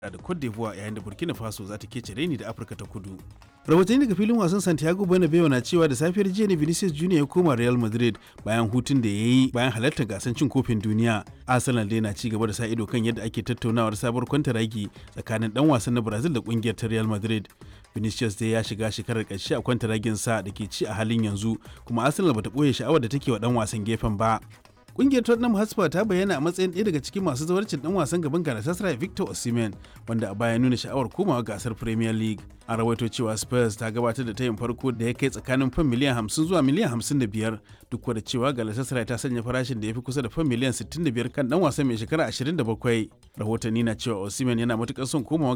da Cote d'Ivoire yayin da Burkina Faso za ta kece reni da Afirka ta Kudu. Rahotanni daga filin wasan Santiago Bernabeu na cewa da safiyar jiya ne Vinicius Junior ya koma Real Madrid bayan hutun da ya yi bayan halartar gasar cin kofin duniya. Arsenal dai na ci gaba da sa ido kan yadda ake tattaunawar sabuwar kwantaragi tsakanin dan wasan na Brazil da kungiyar ta Real Madrid. Vinicius dai ya shiga shekarar ƙarshe a kwantaragin sa da ke ci a halin yanzu kuma Arsenal bata ɓoye sha'awar da take wa dan wasan gefen ba. Kungiyar Tottenham Hotspur ta bayyana a matsayin ɗaya daga cikin masu zawarcin ɗan wasan gaban Galatasaray Victor Osimhen wanda a baya nuna sha'awar komawa gasar Premier League. A rawaito cewa Spurs ta gabatar da tayin farko da ya kai tsakanin fan miliyan 50 zuwa miliyan 55 duk da cewa Galatasaray ta sanya farashin da ya fi kusa da fan miliyan 65 kan ɗan wasan mai shekara 27. Rahotanni na cewa Osimhen yana matuƙar son komawa